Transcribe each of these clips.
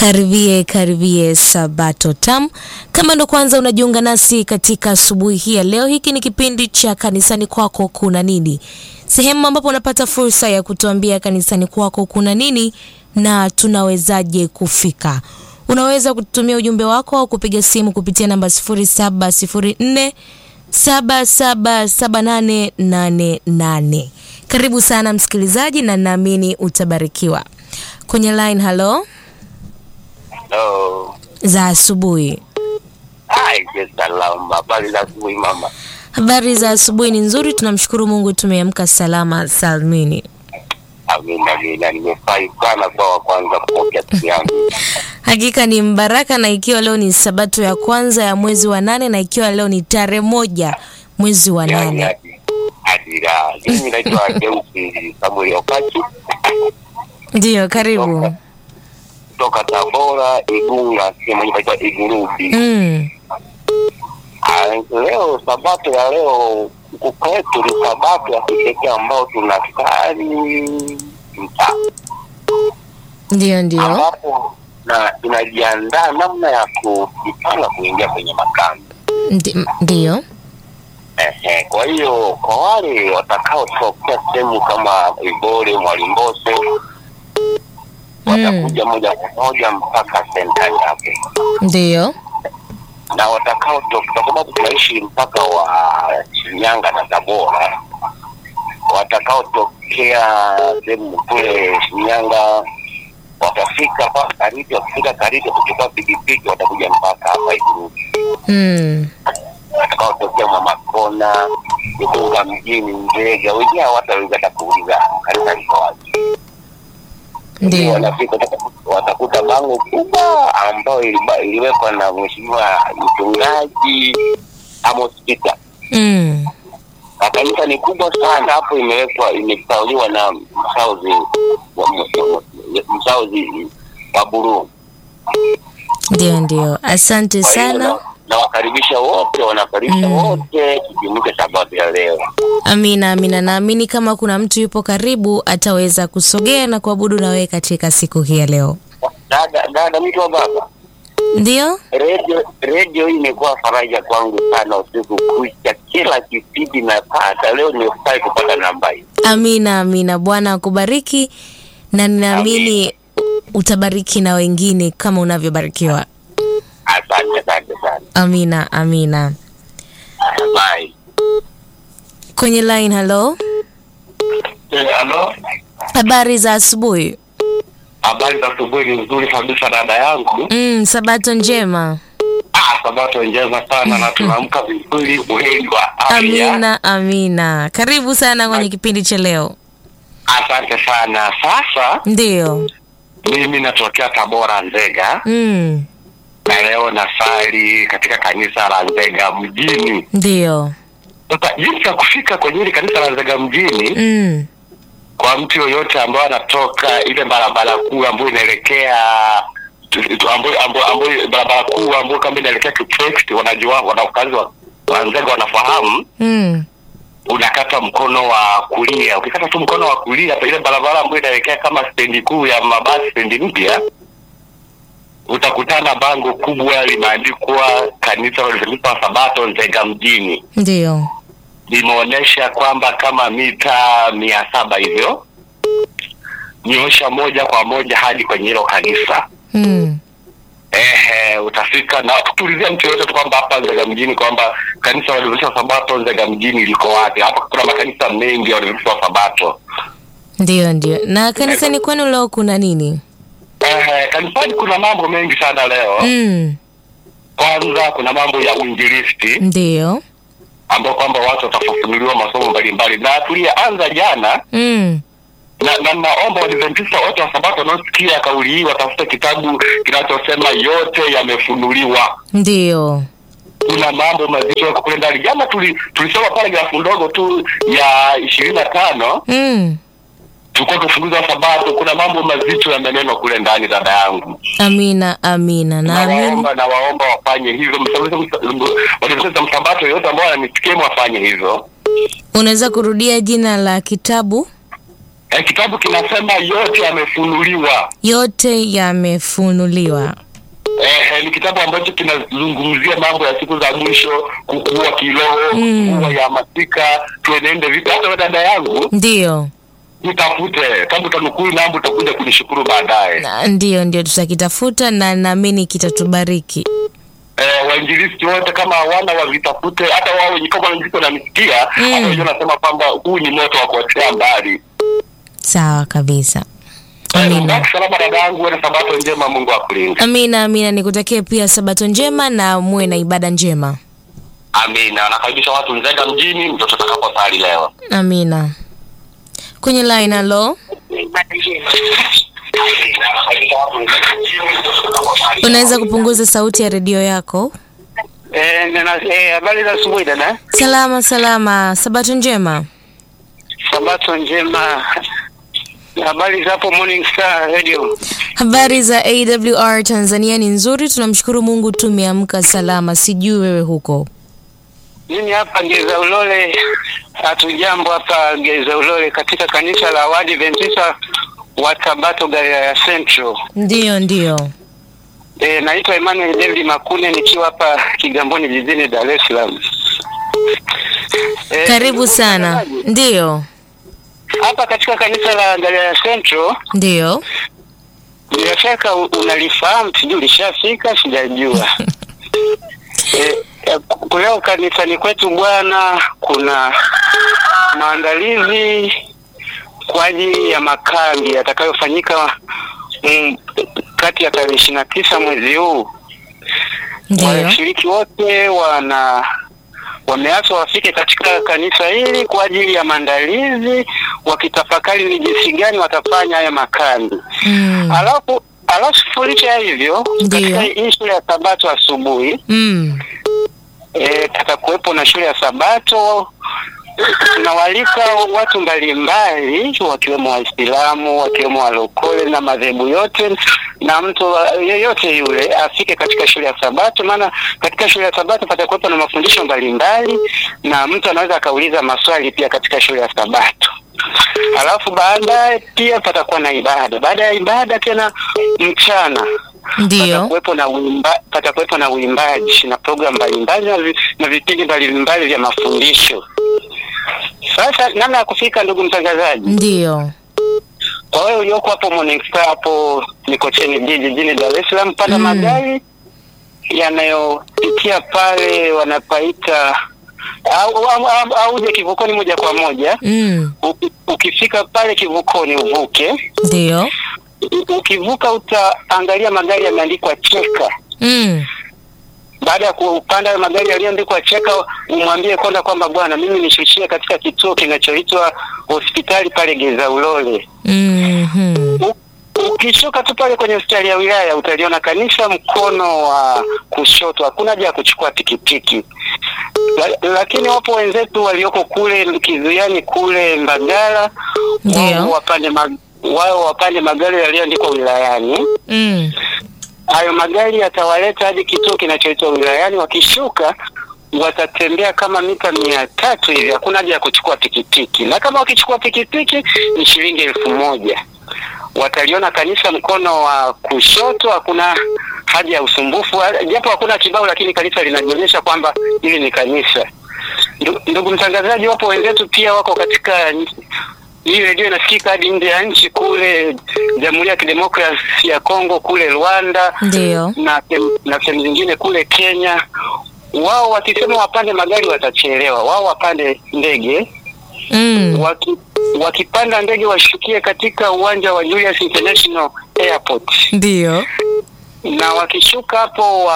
Karibie karibie Sabato Tam. Kama ndo kwanza unajiunga nasi katika asubuhi hii ya leo, hiki ni kipindi cha kanisani kwako kuna nini, sehemu ambapo unapata fursa ya kutuambia kanisani kwako kuna nini na tunawezaje kufika. Unaweza kututumia ujumbe wako au kupiga simu kupitia namba 0704 777888. Karibu sana msikilizaji, na naamini utabarikiwa. Kwenye line, halo Hello. za asubuhi. Hai, je, salama. Habari za asubuhi mama. Habari za asubuhi ni nzuri, tunamshukuru Mungu tumeamka salama salmini. Amina, amina. Nimefurahi sana kwa wa kwanza kupokea simu yangu. Hakika ni mbaraka, na ikiwa leo ni sabato ya kwanza ya mwezi wa nane na ikiwa leo ni tarehe moja mwezi wa Yaani nane. hadi- hadi raha. Mimi naitwa Deusi Samuel Okachi Ndiyo, karibu. kutoka Tabora, Igunga, sehemu inaitwa Igurubi. Mm. Ah, Leo sabato ya leo huku kwetu ni sabato ya kipekee ambao tunasali mtaa Ndiyo, ndiyo. ambapo na tunajiandaa namna ya kujipanga kuingia kwenye makambi. Ndi- Ndiyo. Ehe, kwa hiyo kwa wale watakaotokea sehemu kama Ibore, Mwalimbose watakuja moja kwa moja mpaka sentari hapo, Ndiyo. na watakaotoka, kwa sababu tunaishi mpaka wa Shinyanga na Tabora, watakaotokea sehemu kule Shinyanga watafika mpaka Kariti, wakifika Kariti kuchukua pikipiki watakuja mpaka hapa Igurubi. Mm. watakaotokea Mwamakona, Igunga mjini, Nzega, wengine hawataweza hata kuuliza kanisa liko wapi. Ndio Ndiyo. wanafika watakuta- watakuta bango kubwa ambayo iliba- iliwekwa na mheshimiwa mchungaji Amos Peter, Mm. na kanisa ni kubwa sana hapo, imewekwa imesauliwa na msauzi wa msauzi wa Buruu. Ndiyo, ndiyo. Asante Kwa hiyo sana. na- nawakaribisha wote, wanakaribisha Mm. wote tujumuike sabato ya leo. Amina, amina. Naamini kama kuna mtu yupo karibu ataweza kusogea na kuabudu na wewe katika siku hii ya leo. Dada, dada, mtu wa baba, Ndiyo. redio redio hii imekuwa faraja kwangu sana usiku kucha, kila kipindi napata. Leo nimefurahi kupata namba hii. Amina, amina. Bwana akubariki na ninaamini utabariki na wengine kama unavyobarikiwa. Asante, asante sana. Amina, amina. Bye. Kwenye line, halo. Halo, Habari za asubuhi. habari za asubuhi. Ni nzuri kabisa dada yangu. Mm, sabato njema. Ah, sabato njema sana na tunaamka vizuri, buheri wa afya. Amina, amina. Karibu sana kwenye kipindi cha leo. Asante sana. Sasa Ndiyo. mimi natokea Tabora, Nzega, Mm, na leo nasali katika kanisa la Nzega mjini. ndiyo. Sasa jinsi ya kufika kwenye hili kanisa la Nzega mjini Mm, kwa mtu yoyote ambaye anatoka ile barabara kuu ambayo inaelekea tu- tu- ambayo ambayo ambayo barabara kuu ambayo kama inaelekea Kitrex, wanajua wanakazi wa wa Nzega wanafahamu, mm, unakata mkono wa kulia. Ukikata tu mkono wa kulia pa ile barabara ambayo inaelekea kama stendi kuu ya mabasi, stendi mpya, utakutana bango kubwa limeandikwa kanisa la Waadventista wa Sabato Nzega mjini ndiyo. limeonyesha kwamba kama mita mia saba hivyo nyosha moja kwa moja hadi kwenye hilo kanisa Mm, ehe utafika na kutulizia mtu yoyote tu kwamba hapa nzega mjini kwamba kanisa la Waadventista wa sabato nzega mjini liko wapi hapa kuna makanisa mengi ya Waadventista wa sabato ndiyo, ndiyo. Na kanisani kwenu leo kuna nini? ehe kanisani kuna mambo mengi sana leo Mm, kwanza kuna mambo ya uinjilisti ndiyo. ambao kwamba watu watafafunuliwa masomo mbalimbali na tuliyeanza jana Mm, na, na naomba Waadventista wote wa Sabato wanaosikia kauli hii watafute kitabu kinachosema yote yamefunuliwa. ndiyo. Kuna mambo mazito yako kule ndani. Jana tuli, tulisoma paragrafu ndogo tu ya ishirini na tano Mm, tulikuwa tufunguza Sabato. Kuna mambo mazito yamenenwa kule ndani, dada yangu. amina, amina. Naamini. Nawaomba na waomba wafanye hivyo. Waadventista msabato yote ambao wananisikia wafanye hivyo. Unaweza kurudia jina la kitabu? eh, kitabu kinasema yote yamefunuliwa. Yote yamefunuliwa. Eh, eh, ni kitabu ambacho kinazungumzia mambo ya siku za mwisho, kukua kiroho, Mm. kukua ya masika, tuenende vipi. Hata wewe dada yangu Ndiyo, nitafute kama utanukuu namba, utakuja kunishukuru baadaye. Na- ndiyo, ndio tutakitafuta na naamini kitatubariki. Eh, wainjilisti wote kama hawana wavitafute, hata wao wenye kama niko nanisikia Mm. hata wenyewe nasema kwamba huu ni moto wa kuotea mbali. Sawa kabisa. Eh, Amina. baki salama dada yangu, uwe na sabato njema, Mungu akulinde. Amina, amina. Nikutakie pia sabato njema na muwe na ibada njema. Amina. Nakaribisha watu Nzega mjini, mtoto atakaposali leo. Amina. Kwenye line, halo, unaweza kupunguza sauti ya redio yako? Eh, nina- eh, habari za asubuhi dada. Salama salama, sabato njema. Sabato njema. Habari za hapo Morning Star Radio. Habari za AWR Tanzania ni nzuri, tunamshukuru Mungu tumeamka salama. Sijui wewe huko. Mimi hapa Geza Ulole, hatujambo hapa Geza Ulole katika kanisa la Waadventista wa Sabato Galilaya Central. Ndiyo, ndiyo. Eh, naitwa Emmanuel David Makune nikiwa hapa Kigamboni jijini Dar es Salaam. Eh, Karibu sana. Ndiyo, Hapa katika kanisa la Galilaya Central ndiyo. bila shaka u- unalifahamu, sijui ulishafika, sijajua. e, e, ku- leo kanisani kwetu bwana, kuna maandalizi kwa ajili ya makambi yatakayofanyika mm, kati ya tarehe ishirini na tisa mwezi huu. Ndiyo. Washiriki wote wana wameaswa wafike katika kanisa hili kwa ajili ya maandalizi, wakitafakari ni jinsi gani watafanya haya makambi. Mm. Alafu alafu licha ya hivyo, Ndiyo. katika hii shule ya Sabato asubuhi Mm. e, patakuwepo na shule ya Sabato. Tunawalika watu mbalimbali wakiwemo Waislamu, wakiwemo walokole na madhehebu yote, na mtu wa- yeyote yule afike katika shule ya Sabato, maana katika shule ya Sabato patakuwepo na mafundisho mbalimbali, na mtu anaweza akauliza maswali pia katika shule ya Sabato. Alafu baadaye pia patakuwa na ibada. Baada ya ibada tena mchana Ndiyo. patakuwepo na uimba, patakuwepo na uimbaji na programu mbalimbali na, vi, na vipindi mbalimbali vya mafundisho. Sasa namna ya kufika, ndugu mtangazaji, Ndiyo. kwa wewe ulioko hapo Morning Star hapo Mikocheni B jijini Dar es Salaam, panda Mm. magari yanayopitia pale wanapaita au, au, au, au uje kivukoni moja kwa moja. Mm. Uki- Ukifika pale kivukoni uvuke, Ndiyo. U- ukivuka utaangalia magari yameandikwa cheka Mm. baada ya kupanda hayo magari yaliyoandikwa cheka, umwambie konda kwamba bwana, mimi nishushie katika kituo kinachoitwa hospitali pale Geza Ulole. Mhm. U- Ukishuka tu pale kwenye hospitali ya wilaya utaliona kanisa mkono wa kushoto, hakuna haja ya kuchukua pikipiki. La, lakini wapo wenzetu walioko kule Kizuiani kule Mbagala, Ndio. wao wapande mag, wao wapande magari yaliyoandikwa wilayani Mm. hayo magari yatawaleta hadi kituo kinachoitwa wilayani. Wakishuka watatembea kama mita mia tatu hivi, hakuna haja ya kuchukua pikipiki, na kama wakichukua pikipiki ni shilingi elfu moja. Wataliona kanisa mkono wa kushoto, hakuna haja ya usumbufu, japo hakuna kibao, lakini kanisa linajionyesha kwamba hili ni kanisa. Ndu- Ndugu mtangazaji, wapo wenzetu pia wako katika hii redio inasikika hadi nje ya nchi kule Jamhuri ya Kidemokrasia ya Kongo, kule Rwanda Ndiyo. na sem- na sehemu zingine kule Kenya. Wao wakisema wapande magari watachelewa, wao wapande ndege. Mm. Waki, wakipanda ndege washukie katika uwanja wa Julius International Airport, Ndiyo. na wakishuka hapo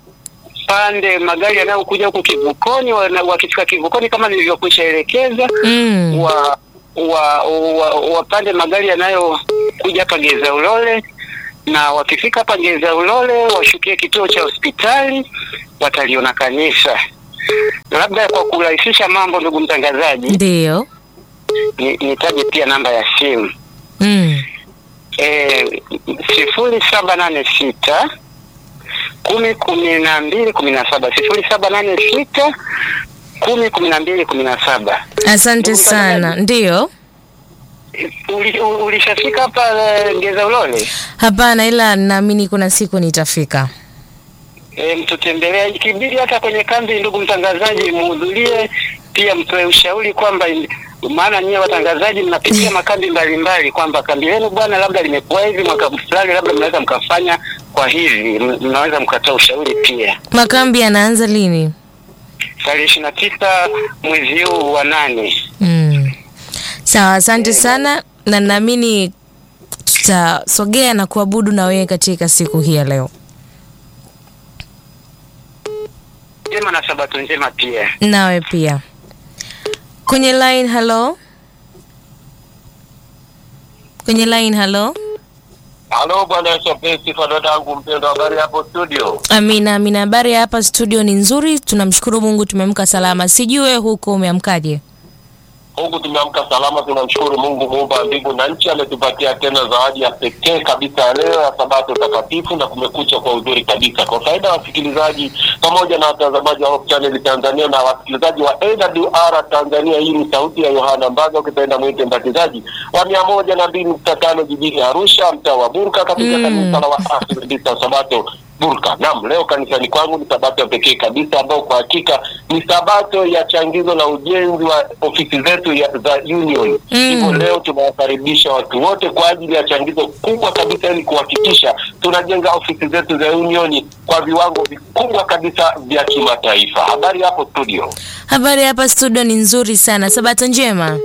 wapande magari yanayokuja huku kivukoni. wana- Wakifika kivukoni kama nilivyokwisha elekeza Mm. wa wa, wa wapande magari yanayokuja hapa Geza Ulole, na wakifika hapa Geza Ulole washukie kituo cha hospitali, wataliona kanisa. Labda kwa kurahisisha mambo, ndugu mtangazaji, Ndiyo. ni- nitaje pia namba ya simu Mm. e, sifuri saba nane sita kumi kumi na mbili kumi na saba sifuri saba nane sita kumi kumi na mbili kumi na saba Asante sana. Ndiyo. uli- u- ulishafika hapa eh, Ngeza Ulole? Hapana, ila naamini kuna siku nitafika. E, mtutembelea ikibidi hata kwenye kambi, ndugu mtangazaji, muhudhurie pia, mtoe ushauri kwamba in- maana nyie watangazaji mnapitia makambi mbalimbali, kwamba kambi lenu bwana labda limekuwa hivi, mwaka fulani labda mnaweza mkafanya kwa hivi, m- mnaweza mkatoa ushauri pia. Makambi yanaanza lini? Tarehe ishirini na tisa mwezi huu wa nane. Mm. Sawa, asante sana na naamini tutasogea na kuabudu na wewe katika siku hii ya leo. Njema na sabato njema pia. Nawe pia. Kwenye line, hello. Kwenye line, hello. Halo bwana Yesu apewe sifa dadangu mpendwa, habari hapo studio? Amina, amina. Habari ya hapa studio ni nzuri, tunamshukuru Mungu tumeamka salama. Sijue huko umeamkaje? Huku tumeamka salama, tunamshukuru Mungu muumba wa mbingu na nchi, ametupatia tena zawadi ya pekee kabisa ya leo ya sabato takatifu na kumekucha kwa uzuri kabisa. Kwa faida ya wasikilizaji pamoja na watazamaji wa Hope Channel Tanzania na wasikilizaji wa AWR Tanzania, hii ni sauti ya Yohana Mbaga, ukipenda mwite mbatizaji wa mia moja na mbili nukta tano jijini Arusha, mtaa wa Burka, katika Mm. kanisa la Waadventista Sabato Burka. Naam, leo kanisani kwangu ni sabato ya pekee kabisa ambayo kwa hakika ni sabato ya changizo la ujenzi wa ofisi zetu ya, za union. Mm. Hivyo leo tunawakaribisha watu wote kwa ajili ya changizo kubwa kabisa ili kuhakikisha tunajenga ofisi zetu za union kwa viwango vikubwa kabisa vya kimataifa. Habari hapo studio. Habari ya hapa studio ni nzuri sana. Sabato njema.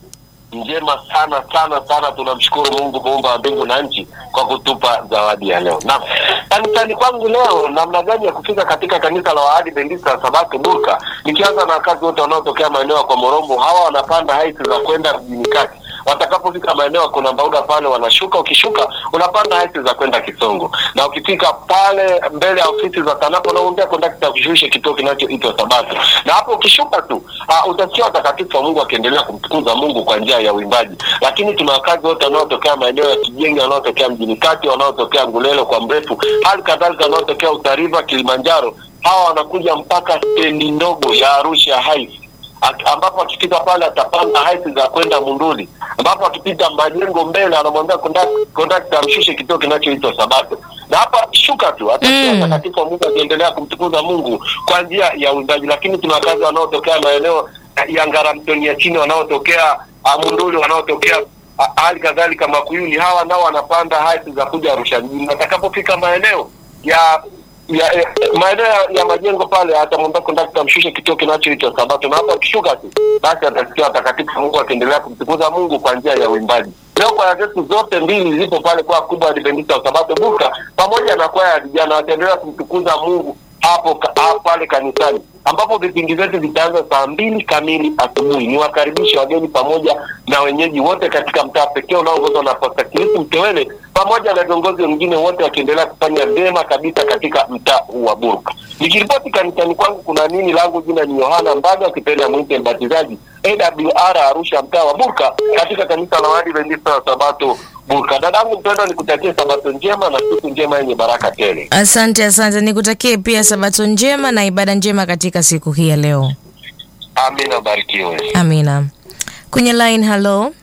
njema sana sana sana. Tunamshukuru Mungu muumba wa mbingu na nchi kwa kutupa zawadi ya leo. Na kanisani kwangu leo, namna gani ya kufika katika kanisa la Waadventista wa Sabato Burka, nikianza na wakazi wote wanaotokea maeneo ya kwa Morombo, hawa wanapanda haisi za kwenda mjini kati watakapofika maeneo kuna mbauda pale wanashuka, ukishuka unapanda haisi za kwenda Kisongo, na ukifika pale mbele ya ofisi za TANAPA unaombea kondakta kushusha kituo kinachoitwa Sabato, na hapo ukishuka tu uh, utasikia watakatifu wa Mungu wakiendelea kumtukuza Mungu kwa njia ya uimbaji. Lakini tuna wakazi wote wanaotokea maeneo ya Kijenge, wanaotokea mjini kati, wanaotokea Ngulelo kwa mrefu, hali kadhalika wanaotokea Utariva, Kilimanjaro, hawa wanakuja mpaka stendi ndogo ya Arusha Heights Ak- ambapo akifika pale atapanda haisi za kwenda Munduli, ambapo akipita majengo mbele anamwambia kondak- kondakta amshushe kituo kinachoitwa Sabato, na hapa akishuka tu atasikia Mm. watakatifu wa Mungu akiendelea kumtukuza Mungu kwa njia ya uimbaji. Lakini tuna wakazi wanaotokea maeneo ya Ngaramtoni ya chini, wanaotokea ah, Munduli, wanaotokea ah, hali kadhalika Makuyuni, hawa nao wanapanda haisi za kuja Arusha mjini. Watakapofika maeneo ya ya, ya maeneo ya, ya majengo pale atamwambia kondakta amshushe kituo kinachoitwa Sabato, na hapo akishuka tu basi atasikia watakatifu wa Mungu akiendelea kumtukuza Mungu kwa njia ya uimbaji. Leo kwaya zetu zote mbili zipo pale kwa kubwa Adventista wa Sabato Burka pamoja na kwaya ya vijana wataendelea kumtukuza Mungu hapo ka, hapo pale kanisani ambapo vipindi vyetu vitaanza saa mbili kamili asubuhi. Niwakaribishe wageni pamoja na wenyeji wote katika mtaa pekee unaoongozwa na Pastor Kilisi Mtewele pamoja na viongozi wengine wote wakiendelea kufanya vyema kabisa katika mtaa huu wa Burka. Nikiripoti kanisani kwangu kuna nini, langu jina ni Yohana Mbaga, ukipenda mwite mbatizaji AWR Arusha, mtaa wa Burka, katika kanisa la Waadventista wa Sabato Burka. Dadangu mpendwa, nikutakie Sabato njema na siku njema yenye baraka tele. Asante, asante. Nikutakie pia sabato njema na ibada njema katika siku hii ya leo. Amina, barikiwe. Amina. Kwenye line, hello.